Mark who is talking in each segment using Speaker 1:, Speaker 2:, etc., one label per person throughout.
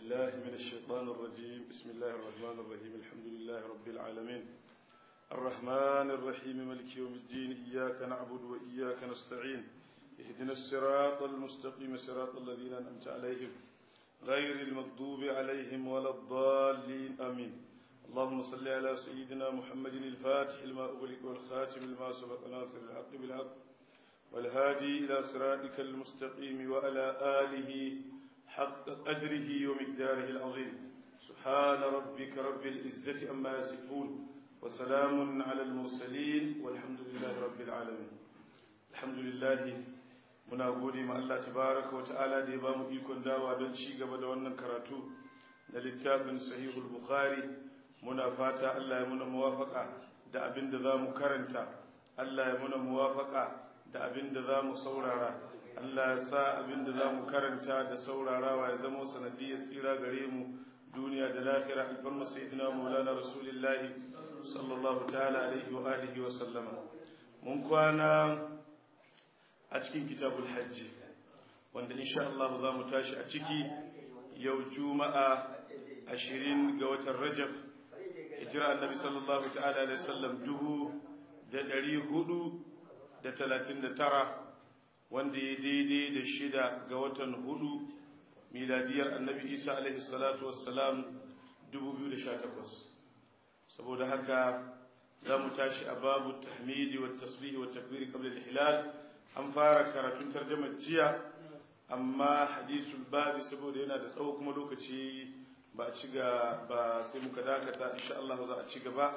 Speaker 1: بالله من الشيطان الرجيم بسم الله الرحمن الرحيم الحمد لله رب العالمين الرحمن الرحيم ملك يوم الدين إياك نعبد وإياك نستعين اهدنا الصراط المستقيم صراط الذين أنعمت عليهم غير المغضوب عليهم ولا الضالين آمين اللهم صل على سيدنا محمد الفاتح لما أغلق والخاتم لما سبق ناصر الحق بالحق والهادي إلى صراطك المستقيم وعلى آله حق قدره ومقداره العظيم سبحان ربك رب العزة أما يصفون وسلام على المرسلين والحمد لله رب العالمين الحمد لله muna gode ma Allah tabaraka wa ta'ala da ya ba mu ikon dawa don ci gaba da wannan karatu na littafin sahihul bukhari muna fata Allah ya muna muwafaka da abin da za mu karanta Allah ya muna muwafaka da abin da za mu saurara Allah ya sa abin da za mu karanta da saurarawa ya zama sanadiyar tsira gare mu duniya da lahira alfarma sayyidina maulana rasulillahi sallallahu ta'ala alaihi wa alihi wa sallama mun kwana a cikin kitabul hajji wanda insha Allah za mu tashi a ciki yau juma'a ashirin ga watan rajab hijira annabi sallallahu ta'ala alaihi sallam dubu da ɗari hudu da talatin da tara wanda ya daidai da shida ga watan hudu miladiyar annabi isa alaihi salatu wassalam dubu biyu da sha takwas saboda haka za mu tashi a babu tahmidi wa tasbihi wa takbiri qabla al-hilal an fara karatun tarjamar jiya amma hadisul babi saboda yana da tsawo kuma lokaci ba a ci ba sai muka dakata insha Allah za a ci gaba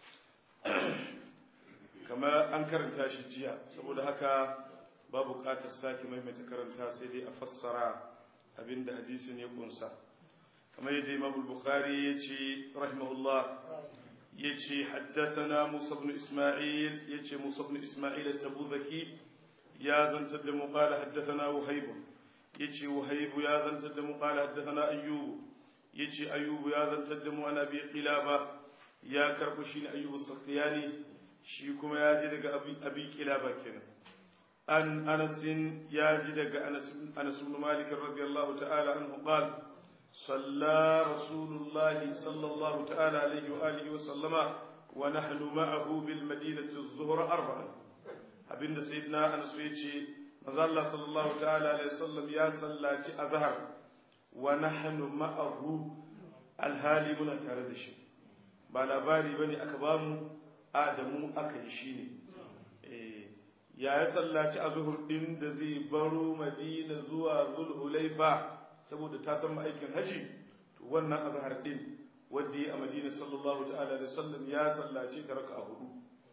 Speaker 1: kamar an karanta shi jiya saboda haka ba buƙatar sake maimaita karanta sai dai a fassara abinda hadisin ya kunsa kamar yadda Imam Bukhari ya ce rahimahullah ya ce haddasana Musa ibn Isma'il ya ce Musa ibn Isma'il at-Tabuzaki ya zantar da mu qala haddathana Wahayb yace Wahayb ya zantar da mu qala haddathana Ayyub yace Ayyub ya zantar da mu ana bi Qilaba ya karbu shi ne Ayyub as-Sakhtiyani shi kuma ya ji daga Abi Qilaba kenan an Anas ya ji daga Anas Anas ibn Malik radiyallahu ta'ala anhu qala صلى رسول الله صلى الله تعالى عليه وآله وسلم ونحن معه بالمدينة الظهر أربعا abinda sayyidina Anas ya ce manzo Allah sallallahu ta'ala alaihi wasallam ya sallaci azhar wa nahnu ma'ahu alhali muna tare da shi ba labari bane aka bamu Adamu aka yi shi ne eh ya ya sallaci azhur din da zai baro Madina zuwa Zulhulaifa saboda ta san aikin haji to wannan azhar din wanda ya a Madina sallallahu ta'ala alaihi wasallam ya sallaci ta raka'a hudu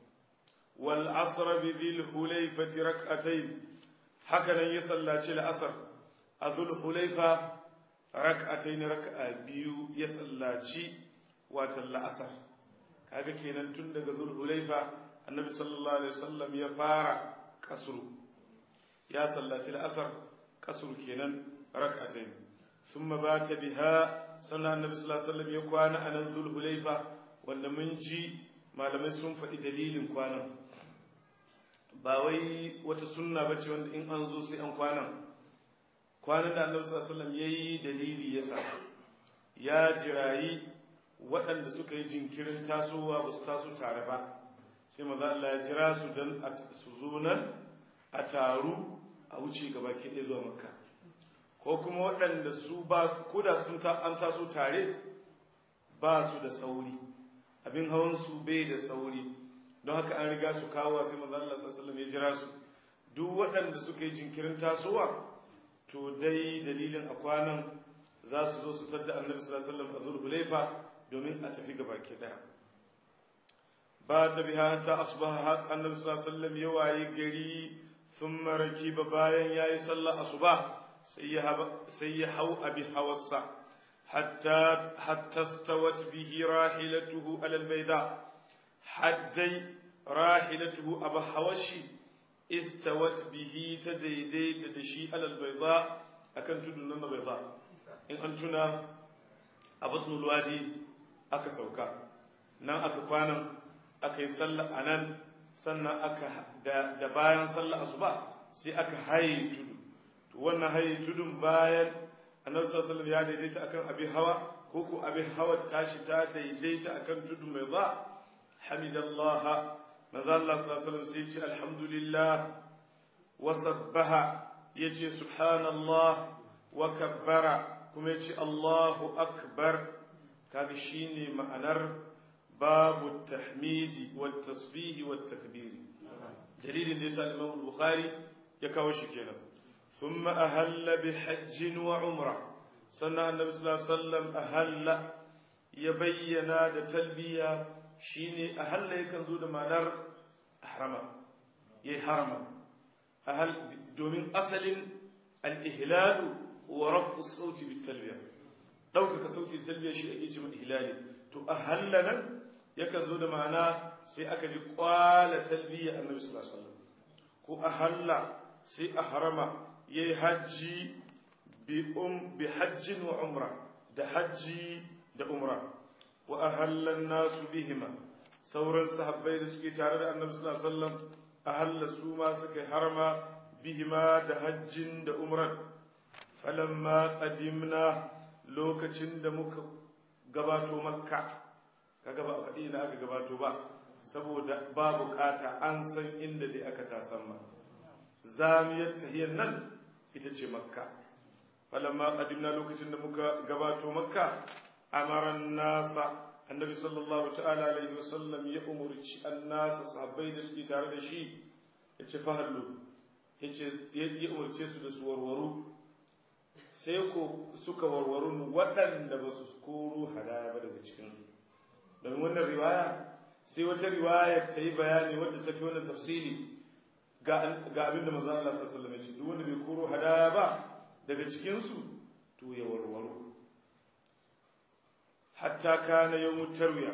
Speaker 1: والعصر بذي الحليفة ركعتين هكذا يصلى العصر أذو الحليفة ركعتين ركعة بيو يصلى واتل العصر kaga kenan tun daga zulhulaifa annabi sallallahu alaihi wasallam ya fara kasru ya sallaci al'asar kasru kenan rak'atayn thumma bata biha sannan annabi sallallahu alaihi wasallam ya kwana a nan zulhulaifa wanda mun ji malamai sun faɗi dalilin kwanan ba wai wata sunna bace wanda in an zo sai an kwanan kwanan da annabi sallallahu alaihi wasallam yayi dalili yasa ya jirayi waɗanda suka yi jinkirin tasowa ba su taso tare ba sai maza Allah ya jira su dan su zo nan a taru a wuce gaba ke ɗaya zuwa makka ko kuma waɗanda su ba koda sun ta an taso tare ba su da sauri abin hawan su bai da sauri don haka an riga su kawo sai manzo Allah sallallahu alaihi ya jira su duk waɗanda suka yi jinkirin tasowa to dai dalilin a kwanan za su zo su sadda annabi sallallahu alaihi wasallam a zulhulaifa domin a tafi gaba ke daya ba ta biha ta asbaha annabi sallallahu alaihi wasallam ya waye gari thumma rakiba bayan yayi sallar asuba sai ya sai ya hau abi hawassa حتى حتى استوت به راحلته على البيضاء حدي راحلته أبا حوشي استوت به تديدي تدشي على البيضاء أكن تدنن بيضاء إن أنتنا أبطن الوادي أكا سوكا نان أكا كوانا أكا يسلى أنان سنة أكا دبايا صلى أصبع سي أكا هاي تدو وانا هاي تدو بايا annabi sallallahu alaihi ya daidaita akan abin hawa ko ko abin hawa tashi ta daidaita akan tudu mai ba hamidallah manzo Allah sallallahu alaihi wasallam sai ce alhamdulillah wa sabbaha yace subhanallah wa kabbara kuma yace Allahu akbar kaga shine ma'anar babu tahmidi wat tasbih wat takbir dalilin da yasa Imam Bukhari ya kawo shi kenan thumma ahalla bi hajj wa umra sannan annabi sallallahu alaihi wasallam ahalla ya bayyana da talbiya shine ahalla yakan zo da ma'anar harama yayi harama ahal domin asalin al-ihlal wa rafu sauti bit talbiya ɗaukaka sauti da talbiya shi ake cewa ihlali to ahalla nan yakan zo da ma'ana sai aka ji kwala talbiya annabi sallallahu alaihi wasallam ko ahalla sai a harama yayi hajji bi um bi hajjin wa umra da hajji da umra wa ahalla nasu bihima sauran sahabbai da suke tare da annabi sallallahu alaihi wasallam ahalla su ma suka harama bihima da hajjin da umran falamma qadimna lokacin da muka gabato makka kaga ba a faɗi ina aka gabato ba saboda ba bukata an san inda dai aka tasan ma zamiyar tahiyar nan ita ce makka falamma qadimna lokacin da muka gabato makka amaran nasa annabi sallallahu ta'ala alaihi wasallam ya umurci annasa sahabbai da suke tare da shi yace fahallu yace ya umurce su da su warwaru sai ko suka warwaru waɗanda ba su koro hadaya ba daga cikinsu domin wannan riwaya sai wata riwaya ta yi bayani wadda ta fi wannan tafsiri ga abin da manzon Allah sallallahu alaihi wasallam duk wanda bai koro hadaya ba daga cikinsu to ya warwaro hatta kana yawmut tarwiya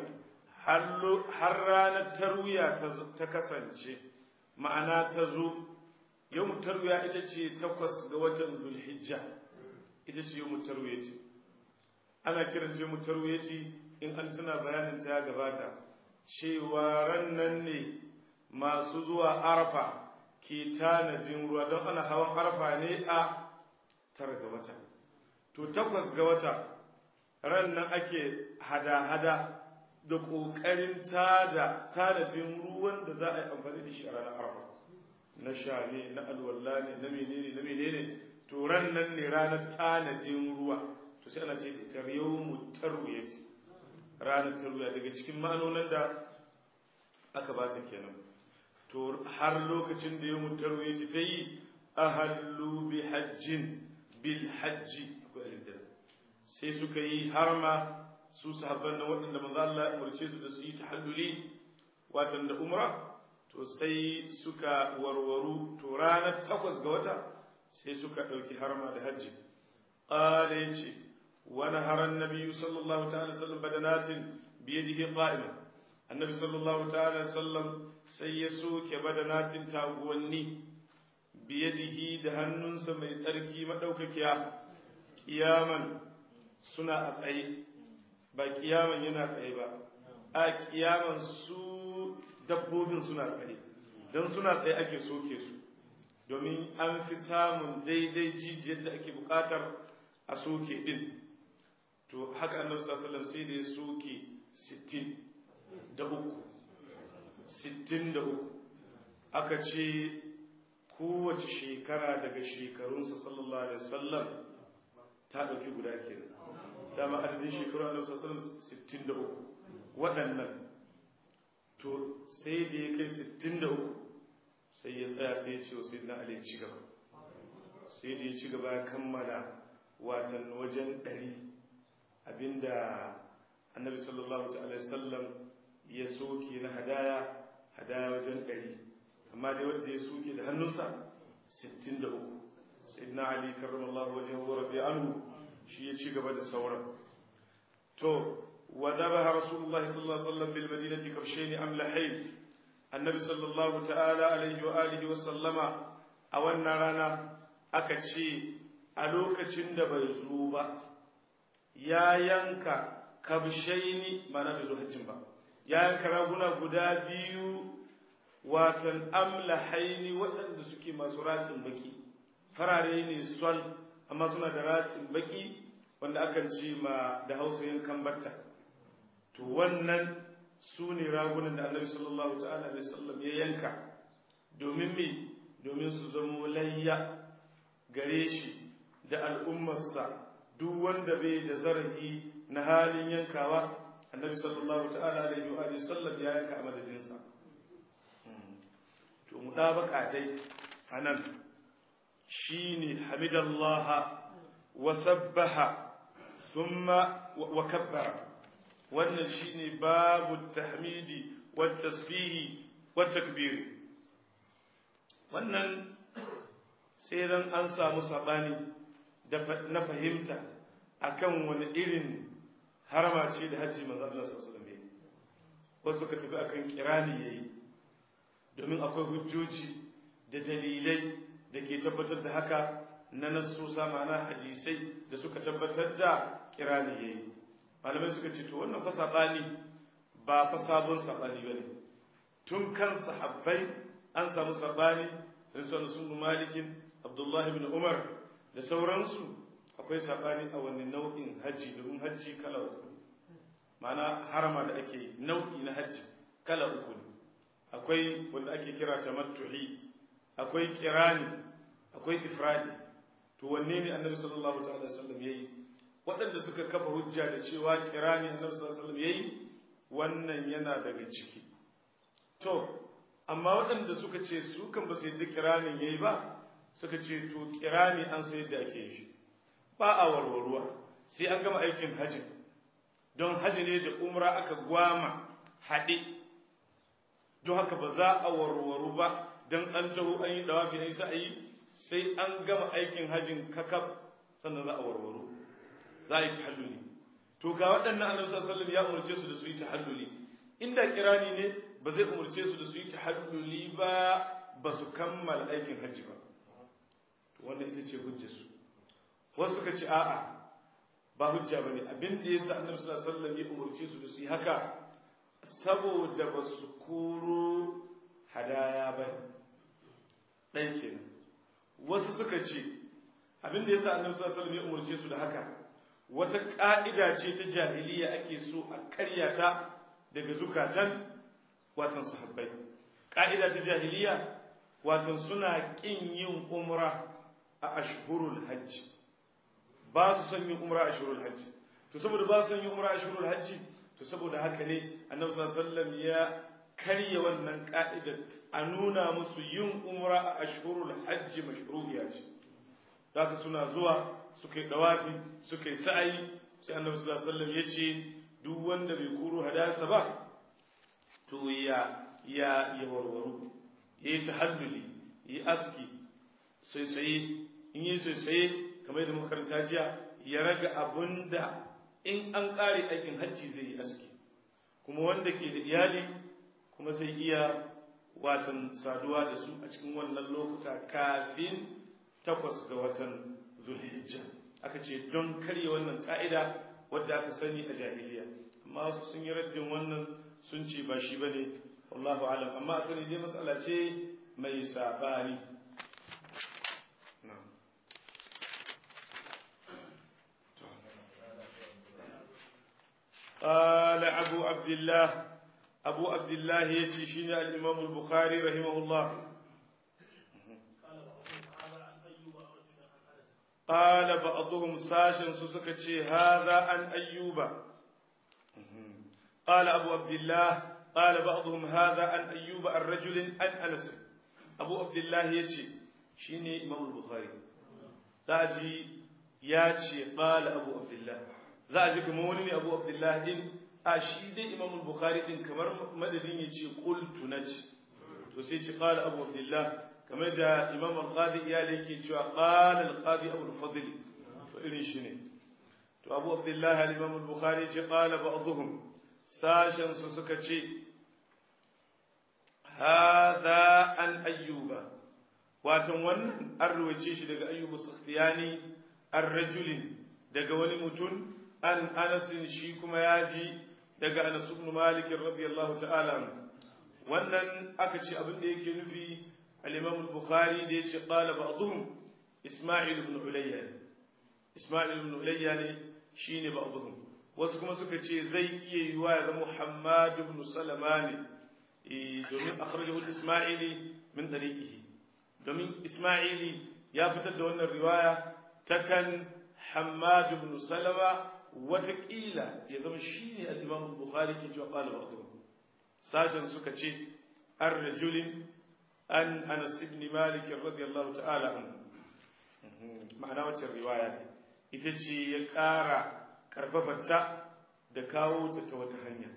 Speaker 1: har ranar tarwiya ta kasance ma'ana ta zo yawmut tarwiya ita ce takwas ga watan zulhijja ita ce yau mutarwiyati ana kiran ce mutarwiyati in an tuna bayanin ta ya gabata cewa rannan ne masu zuwa arfa ke tanadin ruwa don ana hawan arfa ne a tara ga wata to takwas ga wata rannan ake hada-hada da ƙoƙarin tada tanadin ruwan da za a yi amfani da shi a ranar arfa na sha ne na alwala ne na menene na menene to ran nan ne ranar tanadin ruwa to sai ana ce ita yawmu tarwiyati ranar tarwiya daga cikin ma'anonin da aka ba ta kenan to har lokacin da yawmu tarwiyati ta yi ahallu bi hajjin bil hajji sai suka yi harma su sahabban na waɗanda manzo Allah ya umarce su da su yi tahalluli watan da umra to sai suka warwaru to ranar takwas ga wata sai suka ɗauki harma da hajji ƙala ya ce wani haran nabi sallallahu ta'ala sallam badanatin biyadihi qa'iman annabi sallallahu ta'ala sallam sai ya soke badanatin taguwanni biyadihi da hannunsa mai tsarki madaukakiya kiyaman suna a tsaye ba kiyaman yana tsaye ba a kiyaman su dabbobin suna tsaye don suna tsaye ake soke su domin an fi samun daidai jijiyar da ake bukatar a soke din to haka annabi sallallahu sai da ya soke 60 da uku 60 da uku aka ce kowace shekara daga shekarunsa sallallahu alaihi wasallam ta ɗauki guda kenan dama adadin shekaru annabi sallallahu alaihi wasallam 63 waɗannan to sai da ya kai 63 sai ya tsaya sai ya ce wa sai na ali ci gaba sai da ya ci gaba ya kammala watan wajen ɗari abinda annabi sallallahu ta'ala sallam ya soke na hadaya hadaya wajen ɗari amma dai wanda ya soke da hannunsa 63 sai na ali karramallahu wajen wa rabbi anhu shi ya ci gaba da sauran to wa dhabaha rasulullahi sallallahu alaihi wasallam bil madinati kabshayn amlahayn annabi sallallahu ta'ala alaihi wa alihi wa sallama a wannan rana aka ce a lokacin da bai zo ba ya yanka kabshaini mana bai zo hajjin ba ya yanka raguna guda biyu watan amlahaini waɗanda suke masu ratsin baki farare ne sol amma suna da ratsin baki wanda akan ci ma da hausa yankan batta to wannan su ne ragunan da annabi sallallahu ta'ala alaihi wasallam ya yanka domin me domin su zamo layya gare shi da al'ummarsa duk wanda bai da zarafi na halin yankawa annabi sallallahu ta'ala alaihi wa sallam ya yanka a madadinsa to mu baka dai anan shine hamidallaha wa sabbaha thumma wa kabbara wannan shine babu tahmidi wa tasbihi wa takbir wannan sai dan an samu sabani na fahimta akan wani irin harama ce da hajji manzo Allah sallallahu alaihi wasallam wasu ka tafi akan kirani yayi domin akwai hujjoji da dalilai da ke tabbatar da haka na nasusa ma'ana hadisai da suka tabbatar da kirani yayi malamai suka ce to wannan fa sabani ba fa sabon sabani bane tun kan sahabbai an samu sabani da sun malikin abdullahi ibn umar da sauransu akwai sabani a wani nau'in hajji domin hajji kala uku ma'ana harama da ake nau'i na hajji kala uku ne akwai wanda ake kira tamattu'i akwai kirani akwai ifradi to wanne ne annabi sallallahu ta'ala wasallam yayi waɗanda suka kafa hujja da cewa kirani annabi sallallahu alaihi wasallam yayi wannan yana daga ciki to amma waɗanda suka ce su kan ba su yadda kiranin yayi ba suka ce to kirani an sai yadda ake yi ba a warwarwa sai an gama aikin hajji don hajji ne da umra aka gwama haɗe don haka ba za a warwaru ba don an taho an yi dawafi na a yi sai an gama aikin hajjin kakaf sannan za a warwaru za a yi tahalluli to ga waɗannan annabi sallallahu ya umarce su da su yi tahalluli inda kirani ne ba zai umarce su da su yi tahalluli ba ba su kammala aikin hajji ba to wannan ita ce hujjar su wasu suka ce a'a ba hujja bane abin da yasa annabi sallallahu alaihi wasallam ya umarce su da su yi haka saboda ba su koro hadaya ba ɗan kenan wasu suka ce abin da yasa annabi sallallahu alaihi wasallam ya umarce su da haka wata ka'ida ce ta jahiliya ake so a karya ta daga zukatan watan sahabbai ka'ida ta jahiliya watan suna kin yin umra a ashhurul hajj ba su son yin umra a ashhurul hajj to saboda ba su son yin umra a ashhurul hajj to saboda haka ne annabi sallallahu alaihi wasallam ya karya wannan ka'ida a nuna musu yin umra a ashhurul hajj mashru'iya ce haka suna zuwa suka yi dawafi suka yi sa'ayi sai annabi sallallahu alaihi wasallam ya ce duk wanda bai kuro hadasa ba to ya ya ya warwaru ya yi tahalluli ya yi aski saisaye in yi saisaye kamar yadda muka karanta jiya ya raga abun da in an ƙare aikin hajji zai yi aski kuma wanda ke da iyali kuma zai iya watan saduwa da su a cikin wannan lokuta kafin takwas ga watan zulhijja aka ce don karya wannan ka'ida wadda aka sani a jahiliya amma su sun yi raddin wannan sun ce ba shi bane wallahu alam amma a sani dai matsala ce mai sabani قال أبو عبد الله أبو عبد الله يتشين الإمام البخاري رحمه الله قال بعضهم ساشن سسكتشي هذا عن أيوب قال أبو عبد الله قال بعضهم هذا عن أيوب الرجل عن أنس أبو عبد الله يتشي شيني إمام البخاري ساجي ياتشي قال أبو عبد الله za a ji kamar wani ne abu abdullahi din a shi dai imam bukhari din kamar madadin ya ce qultu naji to sai ce qala abu abdullah kamar da imam al-qadi iyali yake cewa qala al-qadi abu al-fadl to irin shi ne to abu abdullah al-imam al-bukhari ce qala ba'dhum sashen su suka ce hadha an ayyuba watan wannan an ruwace shi daga ayyubu sakhtiyani ar-rajulin daga wani mutum an anasin shi kuma ya ji daga anas ibn malik radiyallahu ta'ala wannan aka ce abin da yake nufi al-imam al-bukhari da yace qala ba'dhum isma'il ibn ulayya isma'il ibn ulayya ne shine ba'dhum wasu kuma suka ce zai iya yiwa ya zama muhammad ibn salama ne domin akhrajahu isma'ili min tariqihi domin isma'ili ya fitar da wannan riwaya ta kan hammad ibn salama watakila ya zama shine al-imam bukhari ke cewa qala ba'dhum sashen suka ce ar-rajulin an anas ibn malik radiyallahu ta'ala anhu ma'ana wacce riwaya ne ita ce ya ƙara ƙarfafarta da kawo ta ta wata hanya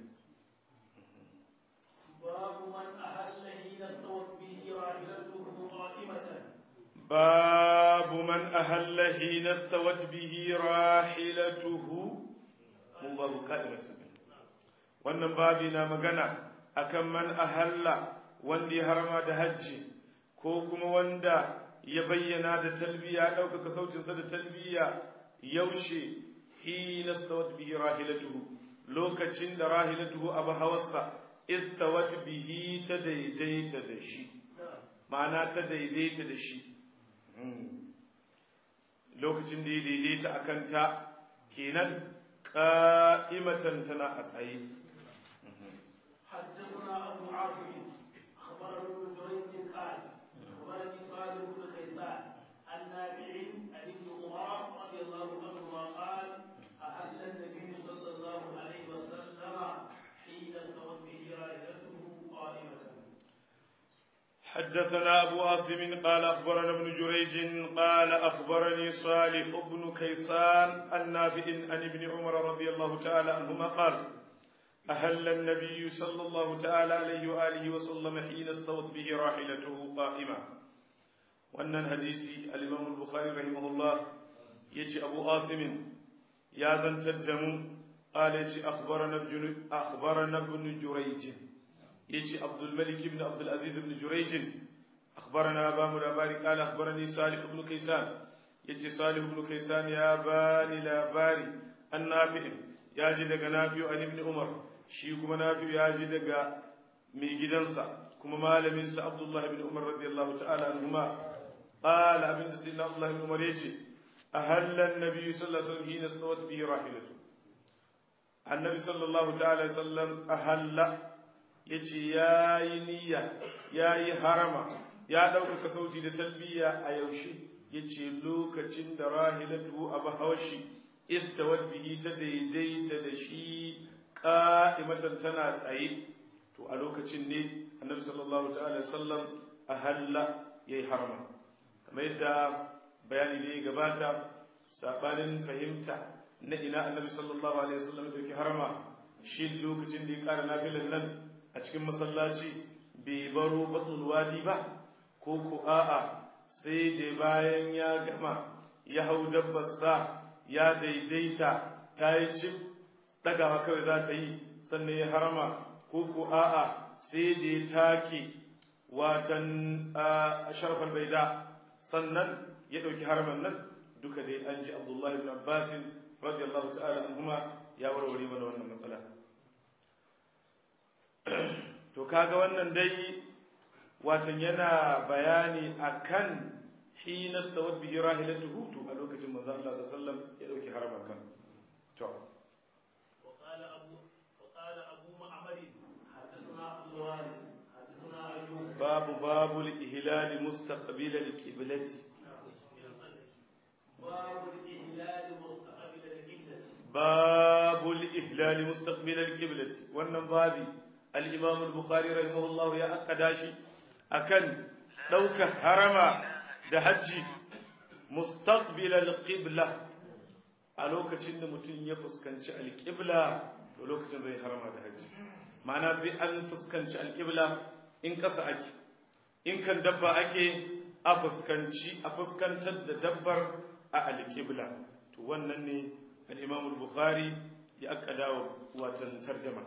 Speaker 2: باب من أهل حين استوت به راحلته قائمة
Speaker 1: باب من أهل حين استوت به راحلته من باب قائمة wannan babi na magana akan man ahalla wanda ya harma da hajji ko kuma wanda ya bayyana da talbiya ɗaukaka sautinsa da talbiya yaushe hina stawat bihi rahilatuhu lokacin da rahilatuhu abu hawarsa istawat bihi ta daidaita da shi ma'ana ta daidaita da shi lokacin da ya daidaita a kanta kenan ƙa'imatan tana a tsaye
Speaker 2: حدثنا أبو عاصم أخبرنا ابن جريج قال أخبرني صالح بن كيسان عن نافع عن ابن عمر رضي الله عنهما قال أهل النبي صلى الله عليه وسلم حين استوت به راحلته قائمة
Speaker 1: حدثنا أبو عاصم قال أخبرنا ابن جريج قال أخبرني صالح بن كيسان النافع عن ابن عمر رضي الله تعالى عنهما قال أهل النبي صلى الله تعالى عليه وآله وسلم حين استوت به راحلته قائمة وأن الحديث الإمام البخاري رحمه الله يجي أبو عاصم يا ذا تدم قال يجي أخبرنا ابن أخبرنا ابن جريج يجي عبد الملك بن عبد العزيز بن جريج أخبرنا أبا ملاباري قال أخبرني صالح بن كيسان يجي صالح بن كيسان يا باني لا باري النافع يا جدك نافع عن ابن عمر shi kuma nafi ya ji daga mai gidansa kuma malaminsa abdullahi bin umar radiyallahu ta'ala anhuma qala abinda sai na abdullahi bin umar yace ahalla an-nabi sallallahu alaihi wasallam hina stawat bihi rahilatu annabi sallallahu ta'ala alaihi wasallam ahalla yace yayi niyya yayi harama ya dauka sauti da talbiya a yaushe yace lokacin da rahilatu abu hawashi istawat bihi ta daidaita da shi qa'imatan tana tsaye to a lokacin ne annabi sallallahu ta'ala sallam a halla yayi harama kamar yadda bayani ne gabata sabanin fahimta na ina annabi sallallahu alaihi wasallam ya dauki harama shi lokacin da ya kara nafilan nan a cikin masallaci bai baro batnul wadi ba ko ko a'a sai da bayan ya gama ya hau dabbarsa ya daidaita ta yi cif ɗagawa kawai za ta yi sannan ya harama ko ko a'a sai da ya take watan sharfar baida sannan ya ɗauki haraman nan duka dai an ji abdullahi ibn abbasin radiyallahu ta'ala anhuma ya warware mana wannan matsala to kaga wannan dai watan yana bayani akan hina stawat bihi rahilatuhu to a lokacin manzo Allah sallallahu alaihi wasallam ya dauki haraman kan to
Speaker 2: وقال أبو وقال أبو معمر حدثنا عبد الوارث حدثنا أيوب
Speaker 1: باب باب الإهلال مستقبل القبلة
Speaker 2: باب الإهلال مستقبل القبلة
Speaker 1: باب الإهلال مستقبل القبلة wannan babi al-Imam al-Bukhari rahimahullahu ya akkada shi akan dauka harama da haji mustaqbil al-qibla a lokacin da mutum ya fuskanci al-qibla to lokacin zai harama da haji ma'ana sai an fuskanci al-qibla in kasa ake in kan dabba ake a fuskanci a fuskantar da dabbar a al-qibla to wannan ne al-Imam al-Bukhari ya akkada wa watan tarjuma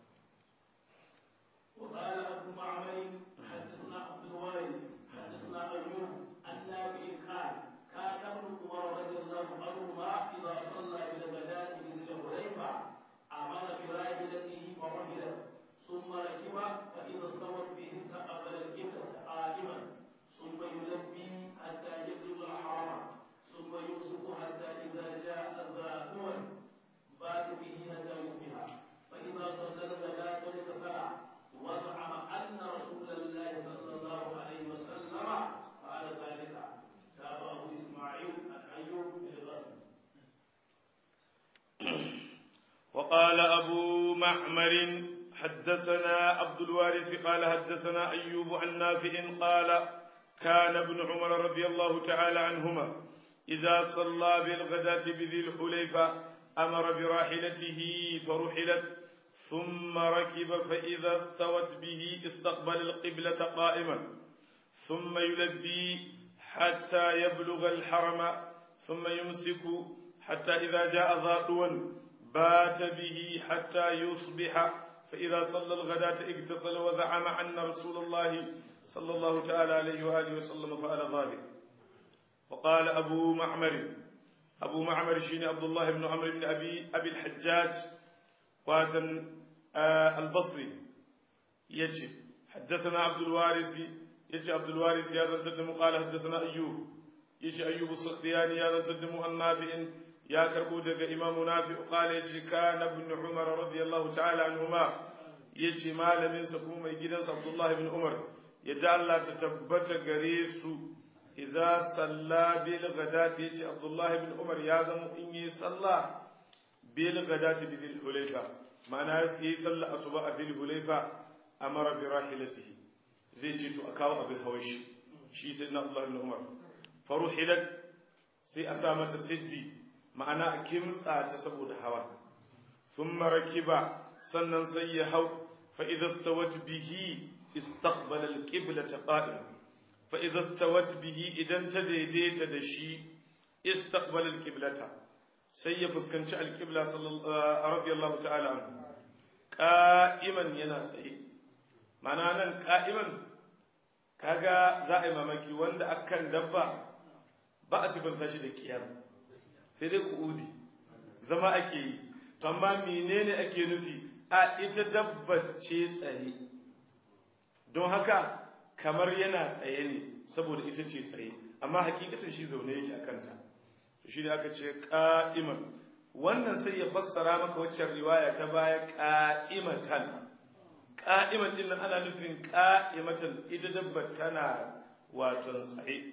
Speaker 2: وقال أبو معمر حدثنا عبد الوارث حدثنا أيوب عن نافع قال كان ابن عمر رضي الله عنهما إذا صلى إلى الغداة من ذي الحليفة أمر براحلته فرحل ثم ركب فإذا استوت به استقبل القبلة قائما ثم يلبي حتى يبلغ الحرم ثم يمسك حتى إذا
Speaker 1: وقال أبو معمر حدثنا عبد الوارث قال حدثنا أيوب عن نافع قال كان ابن عمر رضي الله تعالى عنهما إذا صلى بالغداة بذي الحليفة أمر براحلته فرحلت ثم ركب فإذا استوت به استقبل القبلة قائما ثم يلبي حتى يبلغ الحرم ثم يمسك حتى إذا جاء ذاتوا بات به حتى يصبح فإذا صلى الغداة اغتسل وزعم أن رسول الله صلى الله تعالى عليه وآله وسلم فعل ذلك وقال أبو معمر أبو معمر شين عبد الله بن عمرو بن أبي أبي الحجاج وهذا آه البصري يجي حدثنا عبد الوارث يجي عبد الوارث هذا تدم قال حدثنا أيوب يجي أيوب السختياني هذا تدم النافع يا كربو دغ إمام نافع قال يجي كان ابن عمر رضي الله تعالى عنهما يجي malamin sa kuma mai gidansa Abdullah ibn Umar yadda Allah ta tabbata gare su idza salla bil ghadati yace Abdullah ibn Umar ya zama in yi sallah bil ghadati bil hulayfa ma'ana yi sallah asuba a bil hulayfa amara bi rahilatihi zai ce to a kawo abin hawashi shi sai na Abdullah ibn Umar faruhilat sai a sa mata siddi ma'ana a kimtsa ta saboda hawa thumma rakiba sannan sai ya hau fa idza stawat bihi istaqbala al-qiblata qa'im fa idza stawat bihi idan ta daidaita da shi istaqbala al-qiblata sai ya fuskanci al-qibla radiyallahu ta'ala anhu qa'iman yana tsaye ma'ana nan qa'iman kaga za a yi mamaki wanda akan dabba ba a sifanta shi da kiyar sai dai ku'udi zama ake yi to amma menene ake nufi a ita dabbar ce tsaye don haka kamar yana tsaye ne saboda ita ce tsaye amma hakikatan shi zaune yake a kanta to shi ne aka ce ka'iman wannan sai ya fassara maka waccan riwaya ta baya ka'imatan ka'iman din nan ana nufin ka'imatan ita dabbar tana wato tsaye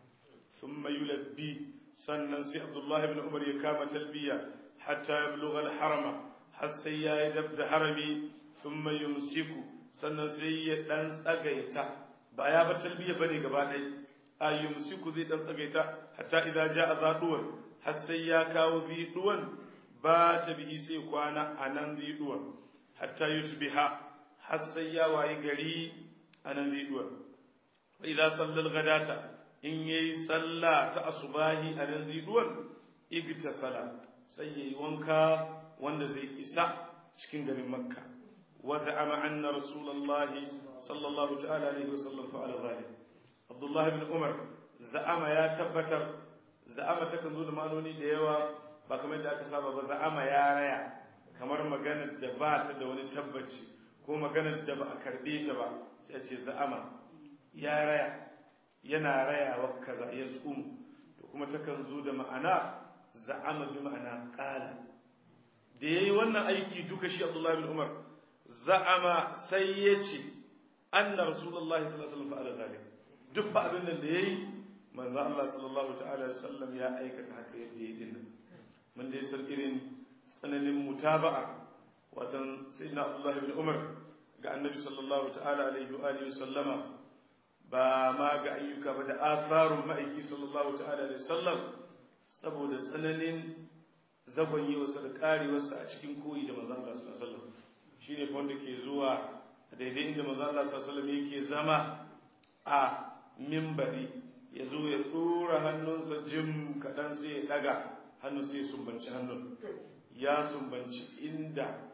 Speaker 1: ثم يلبي sannan sai Abdullahi ibn Umar ya kama talbiya hatta ya bulugha al-harama har sai ya yi dab da harami thumma yumsiku sannan sai ya dan tsagaita ba ya ba talbiya bane gaba ɗaya a yumsiku zai dan tsagaita hatta idza jaa zaduwan har sai ya kawo ziduwan ba ta bihi sai kwana anan ziduwan hatta yusbiha har sai ya wayi gari anan ziduwan fa idza sallal ghadata in yayi sallah ta asubahi a nan ziduwan igtasala sai yayi wanka wanda zai isa cikin garin makka wa za'ama anna rasulullahi sallallahu ta'ala alaihi wasallam fa'ala zalik abdullah ibn umar za'ama ya tabbatar za'ama ta kan zo da ma'anoni da yawa ba kamar da aka saba ba za'ama ya raya kamar maganar da ba ta da wani tabbaci ko maganar da ba a karbe ta ba sai ce za'ama ya raya yana rayawa kaza ya tsumu to kuma takan zo da ma'ana za'ama bi ma'ana qala da yayi wannan aiki duka shi Abdullah bin Umar za'ama sai ya ce anna rasulullahi sallallahu alaihi wasallam fa'ala zalik duk fa abin da yayi manzo Allah sallallahu ta'ala alaihi wasallam ya aikata haka yadda yayi din mun dai san irin tsananin mutaba'a watan sayyidina Abdullah bin Umar ga annabi sallallahu ta'ala alaihi wa alihi wasallama ba ma ga ayyuka ba da atharun ma'aiki sallallahu ta'ala alaihi wasallam saboda tsananin zagon yi wasu da karewarsa a cikin koyi da manzon Allah sallallahu alaihi wasallam shine fa wanda ke zuwa daidai inda manzon Allah sallallahu alaihi wasallam yake zama a mimbari ya zo ya dora hannunsa jim kaɗan sai ya daga hannun sai ya sumbanci hannun ya sumbanci inda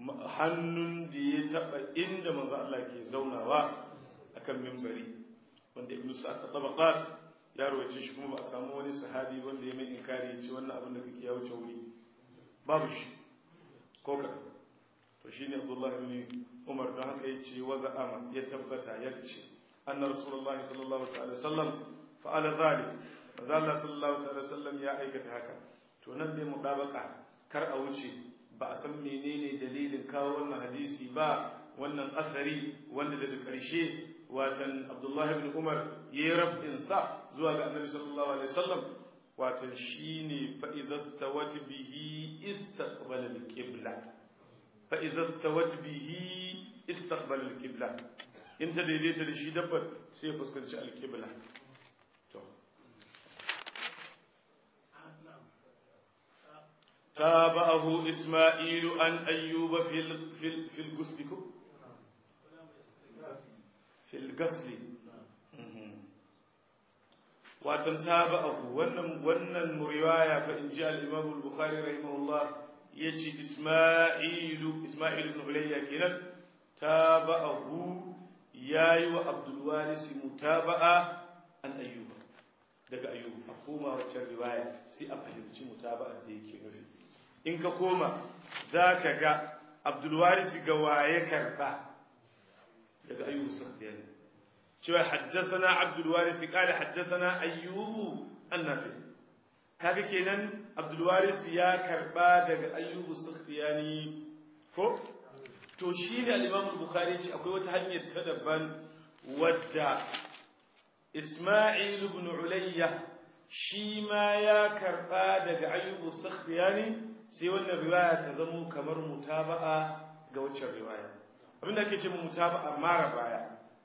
Speaker 1: hannun da ya taɓa inda manzon Allah ke zaunawa akan mimbari wanda ibnu sa'ad tabaqat ya rawace shi kuma ba a samu wani sahabi wanda ya mai inkari ya ce wannan abin da kake ya wuce wuri babu shi ko ka to shine Abdullah ibn Umar don haka yace wa za'ama ya tabbata ya ce anna rasulullahi sallallahu alaihi wasallam fa'ala dhalik manzo Allah sallallahu alaihi wasallam ya aikata haka to nan ne mudabaka kar a wuce ba a san menene dalilin kawo wannan hadisi ba wannan asari wanda daga ƙarshe watan abdullahi ibn umar ya yi rabin sa zuwa ga annabi sallallahu alaihi wasallam watan shine fa idza stawat bihi istaqbala al-qibla fa idza stawat bihi istaqbala al-qibla in ta daidaita da shi dabbar sai ya fuskanci al-qibla to تابعه إسماعيل عن أيوب في ال... في ال... في الغسل في الغسل watan tabi'ahu wannan wannan riwaya fa in ji al-Imam al-Bukhari rahimahullah yace Isma'ilu Isma'il ibn Ulayya kenan tabi'ahu yayi wa Abdul Waris mutaba'a an Ayyub daga Ayyub a koma wacce riwaya sai a fahimci mutaba'a da yake nufi in ka koma zaka ga Abdul Waris ga waye karba daga Ayyub Sakhtiyani cewa haddasana Abdul Waris kala haddasana Ayyubu annafi kaga kenan Abdul Waris ya karba daga Ayyubu Sufyani ko to shine al-Imam Bukhari ce akwai wata hanyar ta daban wadda Isma'il ibn Ulayya shi ma ya karba daga Ayyubu Sufyani sai wannan riwaya ta zamo kamar mutaba'a ga waccan riwaya abinda ake ce mutaba'a mara baya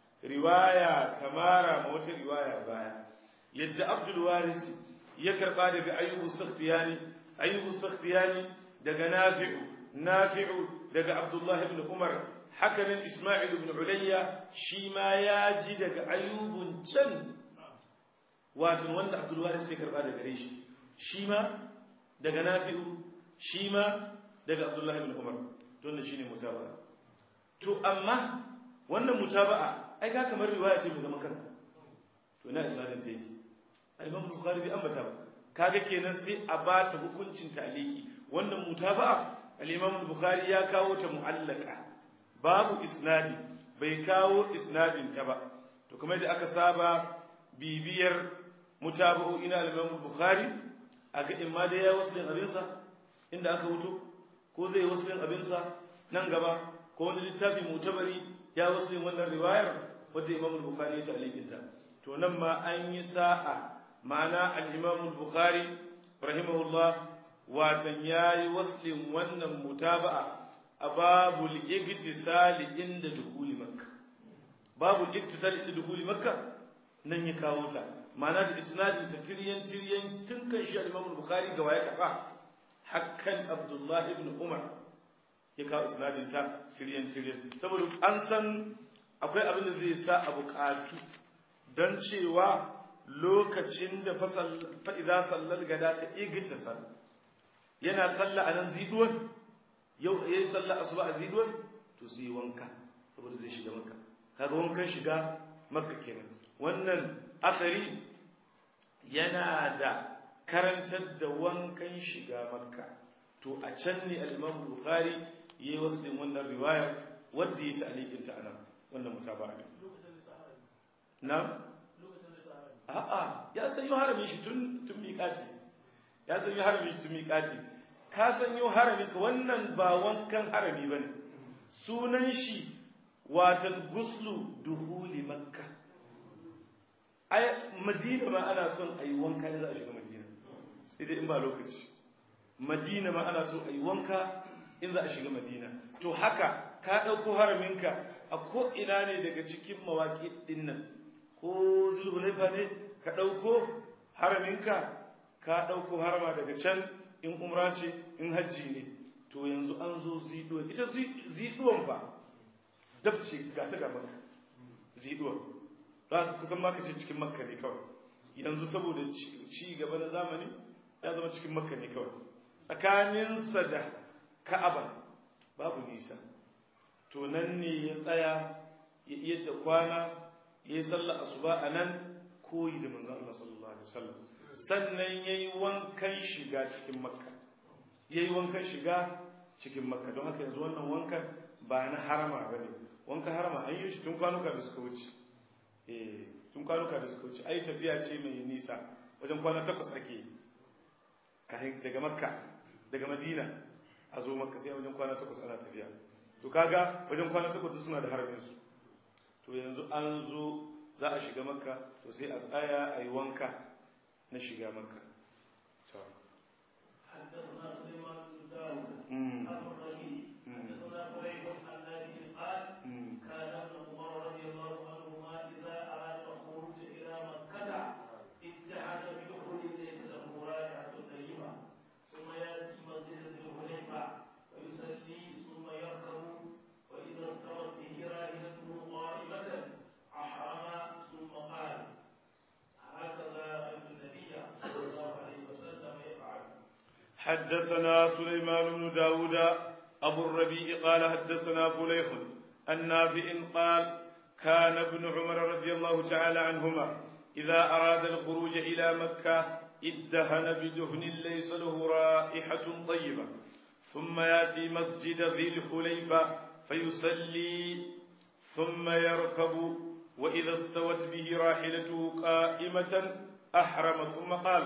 Speaker 1: riwaya ta mara ma wata riwaya baya yadda abdul warisi ya karba daga ayyubu sakhtiyani ayyubu sakhtiyani daga nafi'u nafi'u daga abdullah ibn umar hakanan isma'il ibn ulayya shi ma ya ji daga ayyubun can wato wanda abdul warisi ya karba daga gare shi shi ma daga nafi'u shi ma daga abdullah ibn umar to wannan shine mutaba'a to amma wannan mutaba'a ai ka kamar riwaya ce mai zaman kanta to ina isnadin ta yake al-imam bukhari bai ambata ba kaga kenan sai a ba ta hukuncin taliki wannan mutaba'a al-imam bukhari ya kawo ta mu'allaka babu isnadi bai kawo isnadin ta ba to kamar da aka saba bibiyar mutaba'u ina al-imam bukhari aga imma da ya waslin abinsa inda aka wuto ko zai waslin abinsa nan gaba ko wani littafi mutabari ya waslin wannan riwayar wadda Imam Bukhari ya ta'liqinta to nan ma an yi sa'a ma'ana al-Imam Bukhari rahimahullah watan yayi waslin wannan mutaba'a a babul igtisal inda dukuli makka babul igtisal inda dukuli makka nan ya kawo ta ma'ana da isnadin ta tiryan tiryan tun kan shi al-Imam Bukhari ga waye kafa hakkan Abdullah ibn Umar ya kawo isnadin ta tiryan tiryan saboda an san akwai abin da zai sa a buƙatu don cewa lokacin da fa'iza sallar gada ta igita sal yana salla a nan ziduwan yau ya yi salla a suba a ziduwan to su yi wanka saboda zai shiga makka kaga wankan shiga makka kenan wannan asari yana da karantar da wankan shiga makka to a can ne al-imam bukhari yayi wasu wannan riwayar wadda ya ta'liqinta anan wannan mutaba'a ne na a'a ya sanyo haramin shi tun tun miƙati ya sanyo haramin shi tun miƙati ka sanyo haramin ka wannan ba wankan harami bane sunan shi watan guslu duhuli makka ai madina ma ana son ayi wanka in za a shiga madina sai dai in ba lokaci madina ma ana son ayi wanka in za a shiga madina to haka ka ɗauko haraminka a ko'ina ne daga cikin mawaƙi ɗin nan ko zulhulaifa ne ka ɗauko haraminka ka ɗauko harama daga can in umra ce in hajji ne to yanzu an zo ziduwan ita ziduwan ba dab ce ga ta gaba ziduwan za ka kusan maka ce cikin makka ne kawai yanzu saboda ci gaba na zamani ya zama cikin makka ne kawai tsakaninsa da ka'aba babu nisa to nan ne ya tsaya ya iya da kwana ya yi sallah asuba a nan koyi da manzon Allah sallallahu alaihi wasallam sannan ya yi wankan shiga cikin makka ya yi wankan shiga cikin makka don haka yanzu wannan wankan ba na harama ba ne wankan harama an yi shi tun kwanuka da suka wuce eh tun kwanuka da suka wuce ai tafiya ce mai nisa wajen kwana takwas ake daga makka daga madina a zo makka sai wajen kwana takwas ana tafiya to kaga wajen kwana takwas suna da haramin su to yanzu an zo za a shiga makka to sai a tsaya a yi wanka na shiga makka
Speaker 2: حدثنا سليمان بن داود
Speaker 1: مم.
Speaker 2: أبو الربيع حدثنا قريب عن نافع قال
Speaker 1: مم.
Speaker 2: كان ابن عمر رضي الله عنهما إذا أراد الخروج إلى مكة اتحد بدخول ليس له رائحة طيبة ثم يأتي مسجد ذي الحليفة ويصلي ثم يركب وإذا استوت به راحلته قائمة أحرم ثم قال هكذا رأيت النبي صلى الله عليه وسلم يفعل
Speaker 1: حدثنا سليمان بن داود أبو الربيع قال حدثنا فليح النافع قال كان ابن عمر رضي الله تعالى عنهما إذا أراد الخروج إلى مكة ادهن بدهن ليس له رائحة طيبة ثم يأتي مسجد ذي الحليفة فيصلي ثم يركب وإذا استوت به راحلته قائمة أحرم ثم قال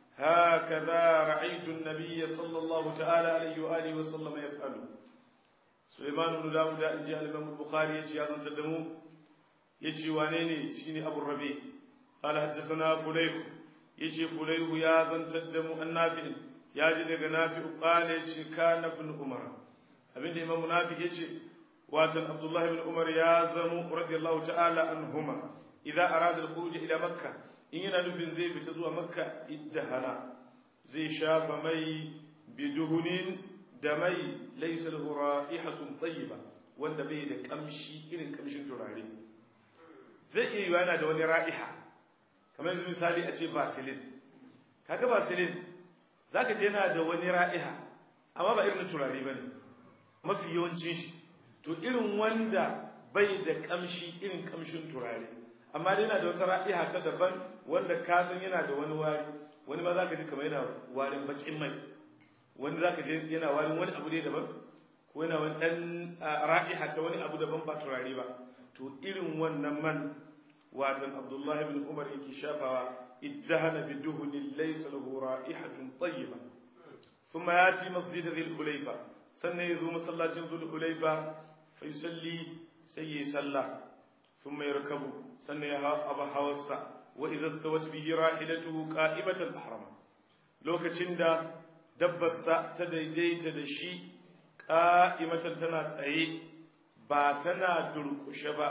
Speaker 1: هكذا رأيت النبي صلى الله تعالى عليه وآله وسلم يفعل سليمان بن داود إن جاء الإمام البخاري يجي هذا تدمو يجي وانيني شيني أبو الربيع قال حدثنا فليح يجي فليح يا ذن تدمو النافع يا جدك نافع قال يجي كان ابن عمر أبن الإمام نافع يجي واتن عبد الله بن عمر يا زمو رضي الله تعالى عنهما إذا أراد الخروج إلى مكة in yana nufin zai fita zuwa makka iddahana zai shafa mai biduhunin da mai laysa lahu ra'ihatun tayyiba wanda bai da kamshi irin kamshin turare zai iya yiwa yana da wani ra'iha kamar yanzu misali a ce vaseline kaga vaseline zaka je yana da wani ra'iha amma ba irin turare bane mafi yawancin shi to irin wanda bai da kamshi irin kamshin turare amma dai yana da wata ra'iha ta daban wanda ka san yana da wani wari wani ma zaka ji kamar yana warin bakin mai wani zaka ji yana warin wani abu ne daban ko yana wani dan ra'iha ta wani abu daban ba turare ba to irin wannan man watan Abdullah ibn Umar yake shafawa iddahana biduhni laysa lahu ra'ihatun tayyiba thumma yati masjid dhil hulayfa sannan yazo masallacin dhil hulayfa fa yusalli sai yi sallah ثم يركب سنة أبا حوصة وإذا استوت به راحلته قائمة الأحرم لو كتشندا دبس تديدي تدشي قائمة تنا تأي باتنا دركش با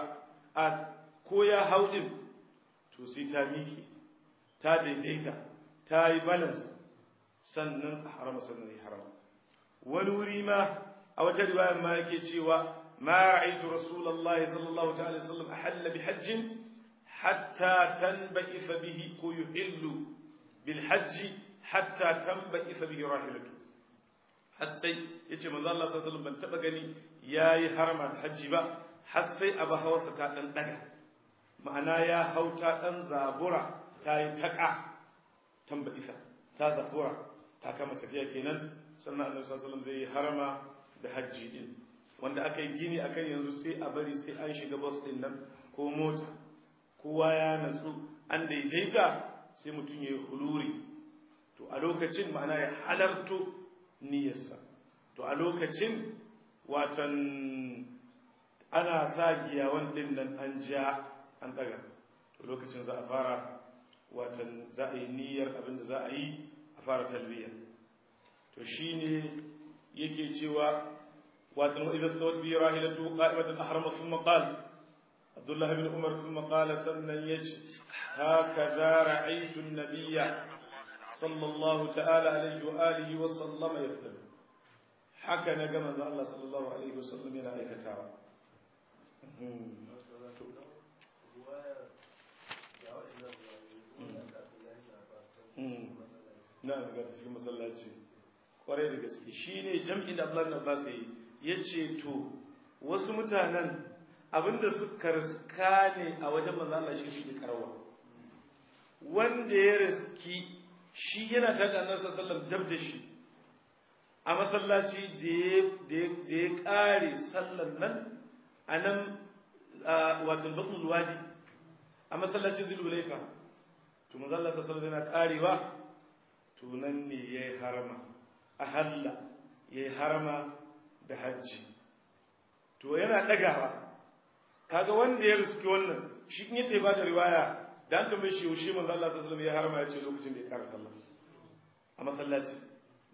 Speaker 1: كويا هودم توسي تاميكي تا ديديتا تا بالانس sannan a harama sannan ya harama wani wuri ma a wata riwayar ma yake cewa ما رأيت رسول الله صلى الله عليه وسلم أحل بحج حتى تنبئف به يحل بالحج حتى تنبئف به راحلته حسي yace manzo Allah sallallahu alaihi wasallam ban taba gani yayi harama da haji ba har sai aba hawarsa ta dan daga ma'ana ya hauta dan zabura ta yi taka tambaifa ta zabura ta kama tafiya kenan sannan annabi sallallahu alaihi wasallam zai harama da haji din wanda aka yi gini akan yanzu sai a bari sai an shiga bus din nan ko mota kowa ya natsu an daidaita sai mutum ya yi huluri to a lokacin ma'ana ya halarto niyyarsa to a lokacin watan ana sa giyawan din nan an ja an daga to lokacin za a fara watan za a yi niyyar abin da za a yi a fara talbiya to shine yake cewa وإذا استوت به راحلته قائمة أحرم ثم قال عبد الله بن عمر ثم قال سنن يج هكذا رأيت النبي صلى الله تعالى عليه وآله وسلم يفعل حكى نجم الله صلى الله عليه وسلم إلى أيكتاوى نعم قد تسكي مسلاتي kwarai da gaske shine jam'in da Abdullahi Abbas yi yace to wasu mutanen abinda suka riska ne a wajen manzo Allah shi suke karawa wanda ya riski shi yana tare da Annabi sallallahu alaihi wasallam da shi a masallaci da ya kare sallan nan a nan wato batnul wadi a masallacin zulhulaifa to manzo Allah sallallahu alaihi wasallam yana karewa to nan ne yayi harama ahalla yayi harama da hajji to yana dagawa kaga wanda ya riski wannan shi in yace ba da riwaya da an tambaye shi yaushe manzo Allah sallallahu alaihi wasallam ya harama ya ce lokacin da ya kara sallah a masallaci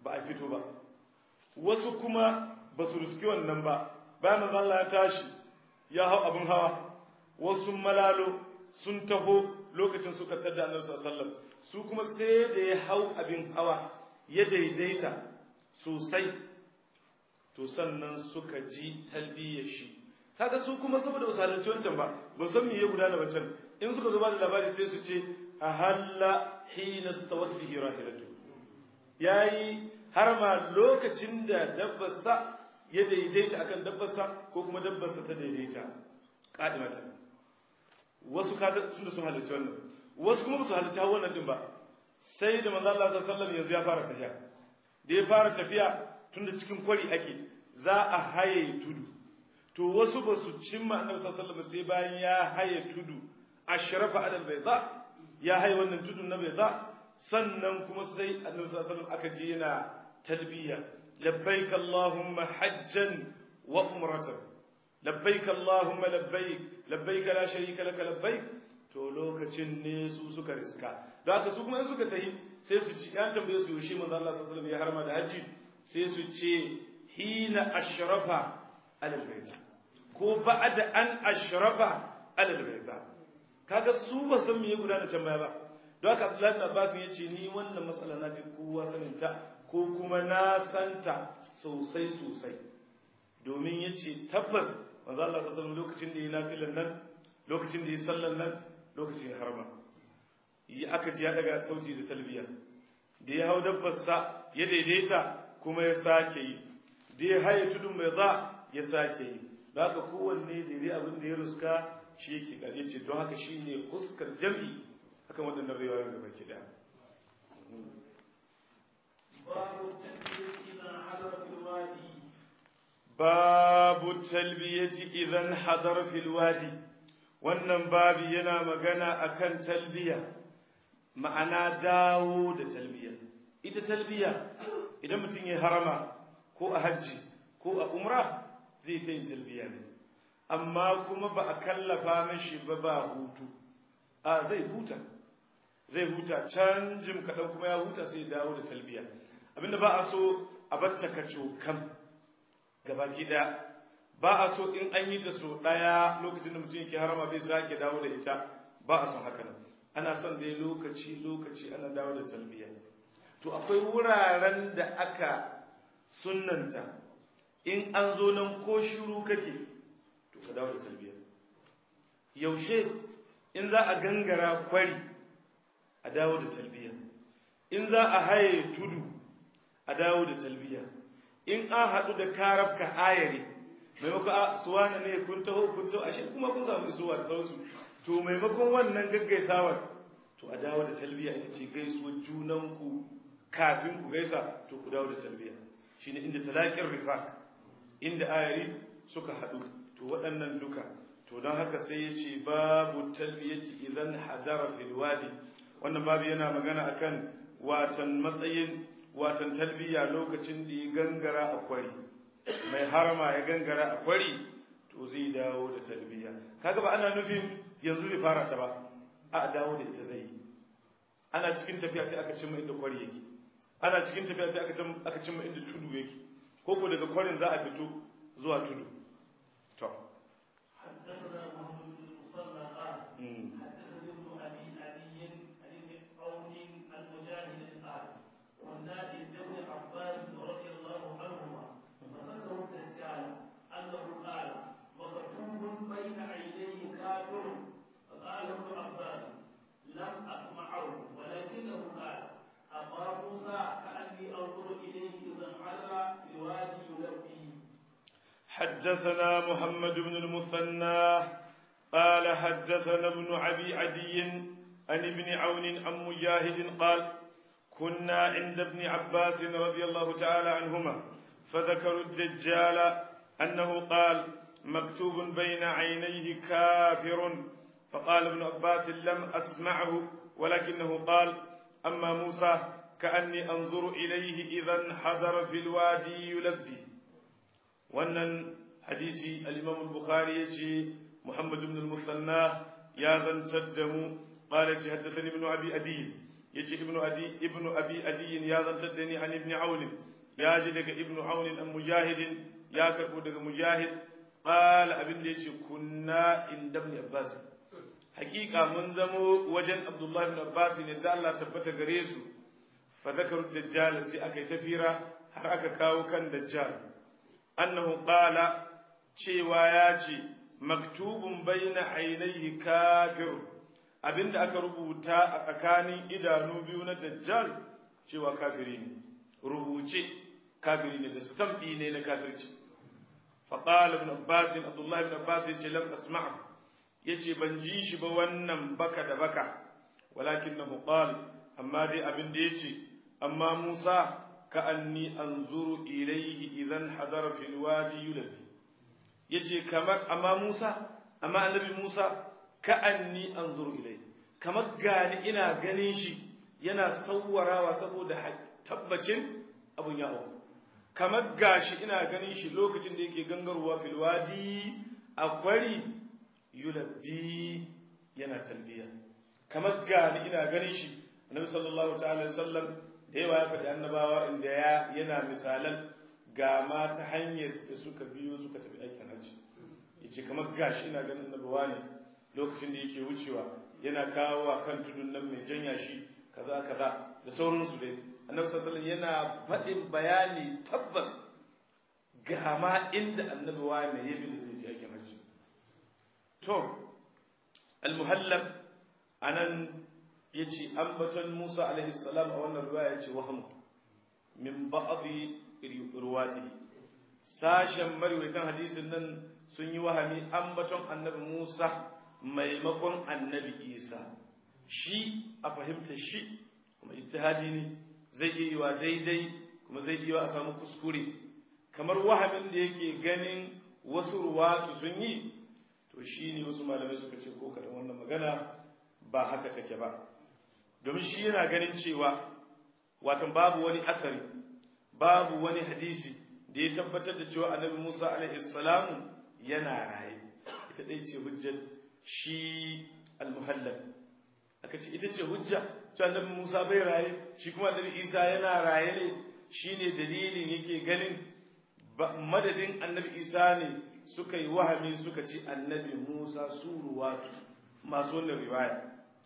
Speaker 1: ba a fito ba wasu kuma ba su riski wannan ba bayan manzo Allah ya tashi ya hau abin hawa wasu malalo sun taho lokacin suka tada annabi sallallahu alaihi wasallam su kuma sai da ya hau abin hawa ya daidaita sosai to sannan suka ji talbiyar shi kaga su kuma saboda ba su halarci wancan ba ba san me ya gudana wancan in suka zo ba da labari sai su ce ahalla hina stawat bihi rahilatu yayi har ma lokacin da dabbarsa ya daidaita akan dabbarsa ko kuma dabbarsa ta daidaita kadimata wasu kaga sun da sun halarci wannan wasu kuma su halarci hawan nan din ba sai da manzo Allah sallallahu alaihi wasallam yanzu ya fara tafiya da ya fara tafiya tunda cikin kwari ake za a haye tudu to wasu ba su cimma annabi sallallahu alaihi wasallam sai bayan ya haye tudu ashrafa adal bayda ya haye wannan tudun na bayda sannan kuma sai annabi sallallahu alaihi wasallam aka ji yana talbiya labbaik allahumma hajjan wa umratan labbaik allahumma labbaik labbaik la sharika laka labbaik to lokacin ne su suka riska da haka su kuma in suka tahi sai su ci an tambaye su yaushe manzo Allah sallallahu alaihi wasallam ya harma da haji sai su ce hina ashrafa alal bayt ko ba'da an ashrafa alal bayt kaga su ba san me ya gudana can baya ba don haka Abdullahi bin Abbas ya ce ni wannan matsala na fi kowa sanin ta ko kuma na santa sosai sosai domin ya ce tabbas manzo Allah sallallahu alaihi wasallam lokacin da ya nafilan nan lokacin da ya sallan nan lokacin harma yi aka ji ya daga sauti da talbiya da ya hau dabbarsa ya daidaita kuma ya sake yi da ya haye tudun mai za ya sake yi da haka kowanne daidai abin da ya ruska shi yake ƙarye ce don haka shi ne fuskar jam'i akan waɗannan rayuwa da baki ɗaya babu talbiyati idan hadar fil wadi wannan babi yana magana akan talbiya ma'ana dawo da talbiya ita talbiya idan mutum ya harama ko a hajji ko a umra zai ta yin talbiya ne amma kuma ba a kallafa mashi ba ba hutu a zai huta zai huta can jim kaɗan kuma ya huta sai dawo da talbiya abinda ba a so a batta ka cokan gabaki ɗaya ba a so in an yi ta so ɗaya lokacin da mutum yake harama bai sake dawo da ita ba a son haka nan ana son dai lokaci lokaci ana dawo da talbiya to akwai wuraren da aka sunnanta in an zo nan ko shiru kake to ka dawo da talbiya yaushe in za a gangara kwari a dawo da talbiya in za a haye tudu a dawo da talbiya in an haɗu da karabka ayare maimakon a suwana ne kun taho kun taho ashe kuma kun samu isuwa da sauransu to maimakon wannan gaggaisawar to a dawo da talbiya ita ce gaisuwar junanku kafin ku gaisa to ku dawo da talbiya shine inda talaƙin rifaq inda ayari suka haɗu to waɗannan duka to don haka sai ya ce babu talbiyati idan hadara fil wadi wannan babu yana magana akan watan matsayin watan talbiya lokacin da ya gangara a kwari mai harama ya gangara a kwari to zai dawo da talbiya kaga ba ana nufin yanzu zai fara ta ba a dawo da ita zai yi ana cikin tafiya sai aka cimma inda kwari yake ana cikin tafiya sai aka cimma inda tudu yake ko ko daga kwarin za a fito zuwa tudu to حدثنا محمد بن المثنى قال حدثنا ابن أبي عدي عن ابن عون عن مجاهد قال كنا عند ابن عباس رضي الله تعالى عنهما فذكروا الدجال أنه قال مكتوب بين عينيه كافر فقال ابن عباس لم أسمعه ولكنه قال أما موسى كأني أنظر إليه إذا انحدر في الوادي يلبي wannan hadisi al-Imam al-Bukhari yace Muhammad ibn al-Musanna ya zantar da mu qala ce haddathani ibn Abi Adi yace ibnu adi ibnu abi adi ya zantar da ni an ibn aun ya ji daga ibnu aun an mujahid ya karbo daga mujahid qala abin da yace kunna inda ibn abbas hakika mun zamo wajen abdullahi ibn abbas ne da Allah tabbata gare su fa zakaru dajjal sai aka yi tafira har aka kawo kan dajjal annahu qala cewa ya ce maktubun baina ainihi kafir abinda aka rubuta a tsakanin idanu biyu na dajjal cewa kafiri ne rubuce kafiri ne da stampi ne na kafirci فقال ابن عباس عبد الله بن عباس يجي لم اسمعه يجي بنجي shi ba wannan baka da baka walakinahu qal amma dai abin da yace amma Musa ka anni anzuru ilayhi idan hadara fil wadi yulabi yace kamar amma Musa amma annabi Musa ka anni anzuru ilayhi kamar gani ina ganin shi yana sawwarawa saboda tabbacin abun ya auku kamar gashi ina ganin shi lokacin da yake gangarwa fil wadi a kwari yulabbi yana talbiya kamar gani ina ganin shi annabi sallallahu ta'ala alaihi wasallam da yawa ya faɗi annabawa inda ya yana misalan ga ma ta hanyar da suka biyo suka tafi aikin hajji yace kamar gashi ina ganin annabawa ne lokacin da yake wucewa yana kawo wa kan tudun nan mai janya shi kaza kaza da sauransu dai annabi sallallahu alaihi yana faɗin bayani tabbas ga ma inda annabi wani ya bi da zai je aikin hajji to al-muhallab anan yace ambaton Musa alaihi salam a wannan riwaya yace waham min ba'dhi ruwatihi sashen marwaitan hadisin nan sun yi wahami ambaton annabi Musa maimakon annabi Isa shi a fahimta shi kuma ijtihadi ne zai iya yiwa daidai kuma zai iya a samu kuskure kamar wahamin da yake ganin wasu ruwatu sun yi to shi ne wasu malamai suka ce ko kaɗan wannan magana ba haka take ba domin shi yana ganin cewa watan babu wani asari babu wani hadisi da ya tabbatar da cewa annabi musa alaihi salamu yana raye ita ɗaya ce hujjar shi al-muhallab aka ce ita ce hujja to annabi Musa bai raye shi kuma annabi Isa yana raye ne shine dalilin yake ganin madadin annabi Isa ne suka yi wahami suka ci annabi Musa suruwatu masu wannan riwaya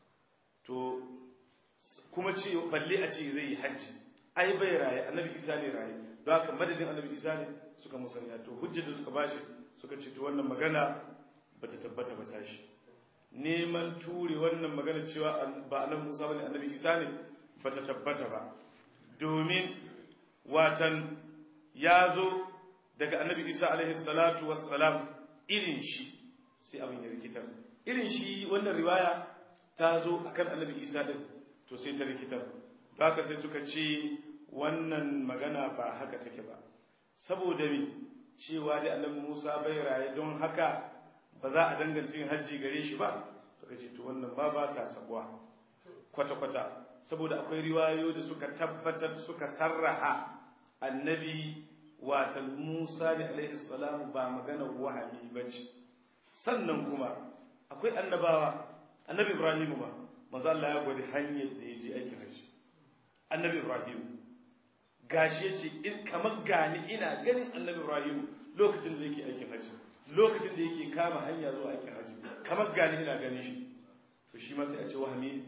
Speaker 1: to kuma ce balle a ce zai yi hajji ai bai raye annabi Isa ne raye don haka madadin annabi Isa ne suka musanya to hujjar da suka bashi suka ce to wannan magana bata tabbata ba tashi neman ture wannan magana cewa ba annabi Musa bane annabi Isa ne bata tabbata ba domin watan ya zo daga annabi Isa alaihi salatu wassalam irin shi sai abin ya rikitar irin shi wannan riwaya ta zo akan annabi Isa din to sai ta rikitar don haka sai suka ce wannan magana ba haka take ba saboda me cewa da annabi Musa bai raye don haka ba za a danganta yin hajji gare shi ba suka ce to wannan ba ba ta sabuwa kwata-kwata saboda akwai riwayo da suka tabbatar suka sarraha annabi watan Musa da alaihi salamu ba magana wahayi ba ce sannan kuma akwai annabawa annabi Ibrahim ba manzo Allah ya gwada hanyar da ya je aikin hajji annabi Ibrahim gashi yace in kamar gani ina ganin annabi Ibrahim lokacin da yake aikin hajji lokacin da yake kama hanya zuwa aikin hajji kamar gani ina ganin shi to shi ma sai a ce wahami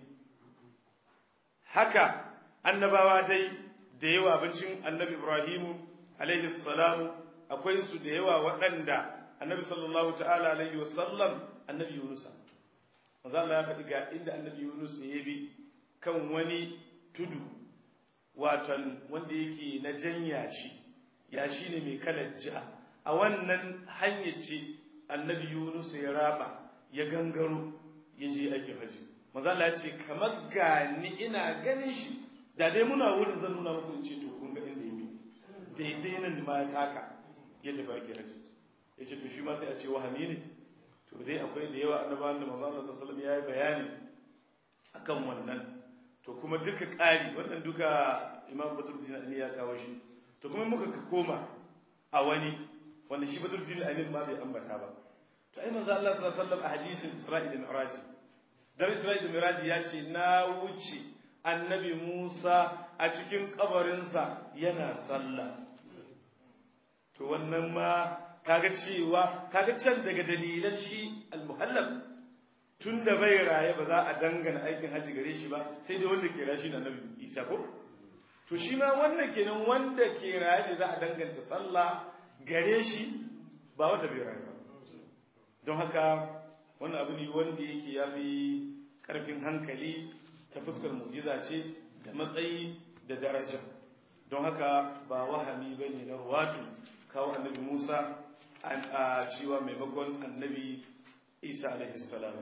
Speaker 1: haka annabawa dai da yawa abincin annabi ibrahimu alaihi salamu akwai su da yawa waɗanda annabi sallallahu ta'ala alaihi wasallam annabi yunusa manzo Allah ya faɗi ga inda annabi yunus ya bi kan wani tudu watan wanda yake na janya shi ya shine mai kalar ja a wannan hanyar ce annabi Yunus ya raba ya gangaro ya je aikin haji maza Allah ya ce kamar gani ina ganin shi da dai muna wurin zan nuna muku in ce to kun ga inda yake daidai nan ma ya taka ya tafi aikin haji ya ce to shi ma sai a ce wahami ne to dai akwai da yawa annabawan da maza Allah sallallahu alaihi wasallam ya yi bayani akan wannan to kuma duka ƙari wannan duka imam badruddin ali ya kawo shi to kuma muka koma a wani wanda shi badruddin amin ma bai ambata ba to ai manzo Allah sallallahu alaihi wasallam a hadisin Isra'i da Mi'raj dan Isra'i da Mi'raj ya ce na wuce annabi Musa a cikin kabarinsa yana sallah to wannan ma kaga cewa kaga can daga dalilan shi al-muhallab tunda bai raye ba za a dangana aikin haji gare shi ba sai dai wanda ke raye shi na annabi Isa ko to shi ma wannan kenan wanda ke raye da za a danganta sallah gare shi ba wanda bai raye ba don haka wannan abu ne wanda yake ya fi ƙarfin hankali ta fuskar mujiza ce da matsayi da daraja don haka ba wahami ba ne na ruwatu kawo annabi musa a cewa maimakon annabi isa alaihi salam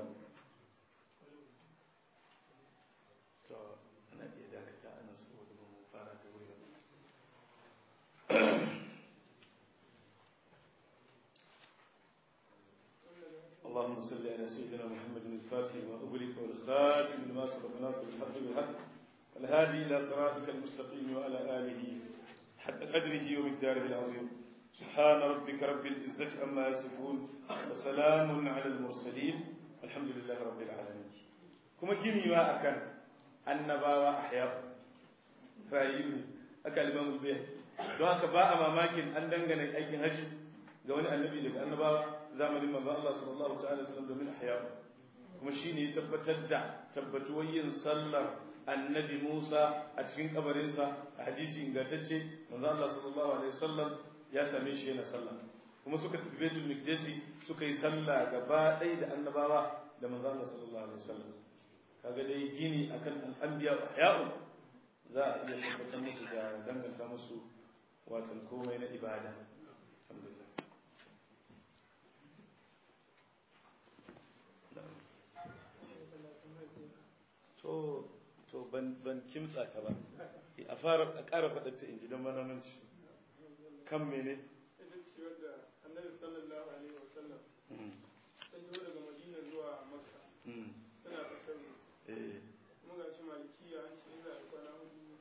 Speaker 1: to ana iya dakata ana saboda ba mu fara da wuri اللهم صل على سيدنا محمد الفاتح لما أغلق والخاتم لما سبق ناصر الحق بالحق والهادي إلى صراطك المستقيم وعلى آله حتى قدره ومقداره العظيم سبحان ربك رب العزة عما يصفون وسلام على المرسلين الحمد لله رب العالمين كما كيني ما أكن النبا أحياء رأيوني أكل الإمام البيهقي don haka ba a mamakin an dangane aikin hajji ga wani annabi daga annabawa zamanin manzon Allah sallallahu ta'ala sallam domin ahya kuma shine ya tabbatar da tabbatuwar yin sallar annabi Musa a cikin kabarinsa a hadisi ingantacce manzon Allah sallallahu alaihi wasallam ya same shi yana sallah kuma suka tafi Baitul Miqdis suka yi sallah gaba ɗaya da annabawa da manzon Allah sallallahu alaihi wasallam kaga dai gini akan al-anbiya wa ahya'u za a iya tabbatar musu da danganta musu watan komai na ibada alhamdulillah to to ban ban kimtsa ka ba a fara a ƙara faɗa ta inji don manamanci kan mene
Speaker 3: ita ce wadda annabi sallallahu alaihi wa sallam sun yi daga madina zuwa makka suna kasar
Speaker 1: eh
Speaker 3: kuma ga shi malikiya an ce za a kwana hudu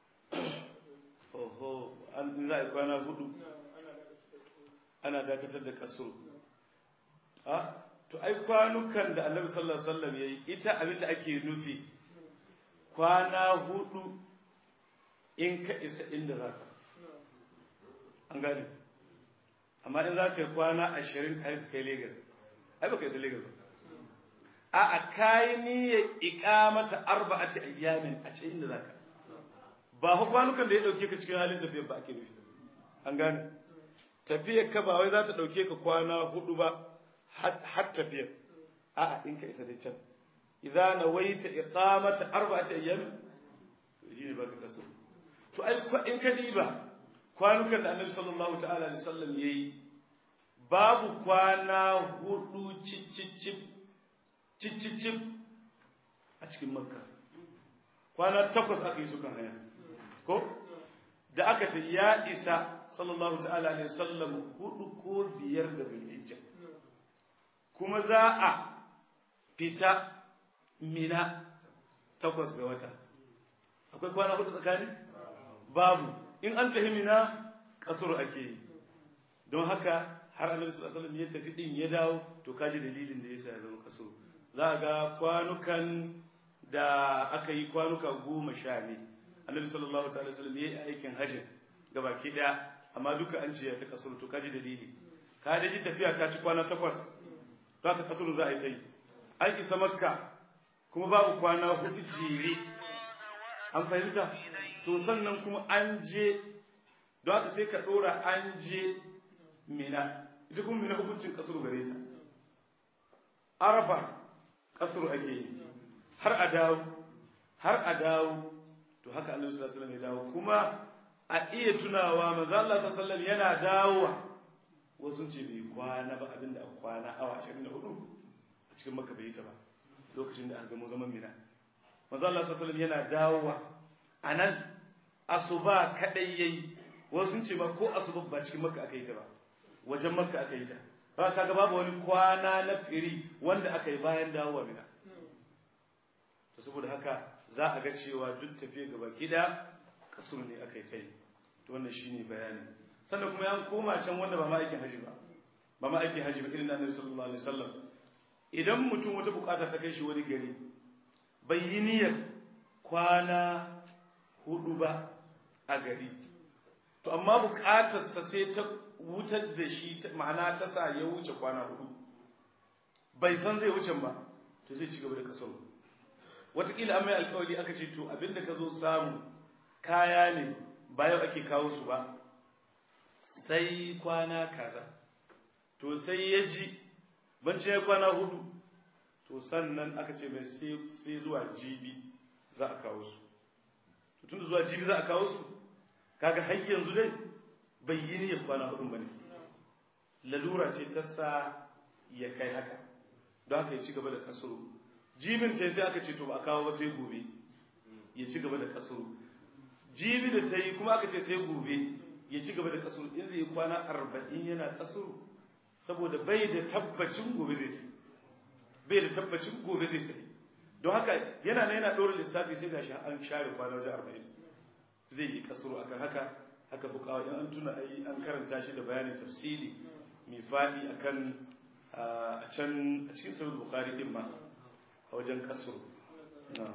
Speaker 1: oho an za a yi kwana hudu
Speaker 3: ina ana da kasar
Speaker 1: ana dakatar da kaso a to ai kwanukan da annabi sallallahu alaihi wasallam yayi ita abinda ake nufi kwana hudu in ka isa inda zaka an gane amma in zaka yi kwana ashirin kai kai Lagos ai baka yi Lagos ba a a kai niyyar iqamata arba'ati ayyamin a cikin inda zaka ba fa kwanukan da ya dauke ka cikin halin tafiyar ba ake nufi an gane tafiyar ka ba wai za ta ɗauke ka kwana hudu ba har tafiyar a'a in ka isa dai can idza nawaita iqamata arba'ati ayyam shi ne baka kaso to ai in ka diba kwanukan da Annabi sallallahu ta'ala alaihi wasallam yayi babu kwana hudu cicicip cicicip a cikin makka kwana takwas aka yi su kan haya ko da aka ta ya isa sallallahu ta'ala alaihi wasallam hudu ko biyar da bilhijja kuma za a fita mina takwas ga wata akwai kwana hudu tsakani babu in an tafi mina kasur ake yi don haka har annabi sallallahu alaihi wasallam ya tafi din ya dawo to kaji dalilin da yasa ya zama kasur za ga kwanukan da aka yi kwanuka goma sha ne annabi sallallahu alaihi wasallam ya yi aikin hajjin gabaki daya amma duka an ce ya fi kasar to kaji dalili ka da ji tafiya ta ci kwana takwas za ka kasar za a yi kai an isa makka kuma babu kwana hudu jere an fahimta to sannan kuma an je don haka sai ka dora an je mina ita kuma mina hukuncin kasar gare ta arafa kasar ake yi har a dawo har a dawo to haka annabi sallallahu alaihi wasallam ya dawo kuma a iya tunawa manzo Allah sallallahu alaihi wasallam yana dawowa wasu ce bai kwana ba abinda a kwana awa 24 a cikin makka bai ta ba lokacin da an gamo zaman mina manzo Allah sallallahu alaihi wasallam yana dawowa anan asuba kadai yayi wasu ce ma ko asuba ba cikin makka aka yi ta ba wajen makka aka yi ta ba kaga babu wani kwana na firi wanda aka yi bayan dawowa mina to saboda haka za a ga cewa duk tafiye gaba gida kasur ne aka yi ta yi to wannan shine bayani sannan kuma ya koma can wanda ba ma aikin haji ba ba ma aikin haji ba irin annabi sallallahu alaihi wasallam idan mutum wata bukata ta kai shi wani gari bai yi niyyar kwana hudu ba a gari to amma bukatarsa sai ta wutar da shi ma'ana ta sa ya wuce kwana hudu bai san zai wuce ba to zai ci gaba da kasar wataƙila an mai alkawari aka ce to abinda ka zo samu kaya ne ba yau ake kawo su ba sai kwana kaza to sai ya ji banci ya kwana hudu to sannan aka ce mai sai zuwa jibi za a kawo su tun da zuwa jibi za a kawo su kaga har yanzu dai bai yi niyyar kwana hudu ba ne lalura ce ta sa ya kai haka don haka ya ci gaba da kasuru jibin ta sai aka ce to ba a kawo ba sai gobe ya ci gaba da kasuru jibi da ta yi kuma aka ce sai gobe ya ci gaba da kasuru in zai yi kwana arba'in yana kasuru saboda bai da tabbacin gobe zai ta bai da tabbacin gobe zai ta don haka yana na yana ɗora lissafi sai gashi an share kwana wajen arba'in zai yi kasuru akan haka haka fukawa in an tuna ai an karanta shi da bayanin tafsiri mai faɗi akan a can a cikin sahih bukhari din ma a wajen kasuru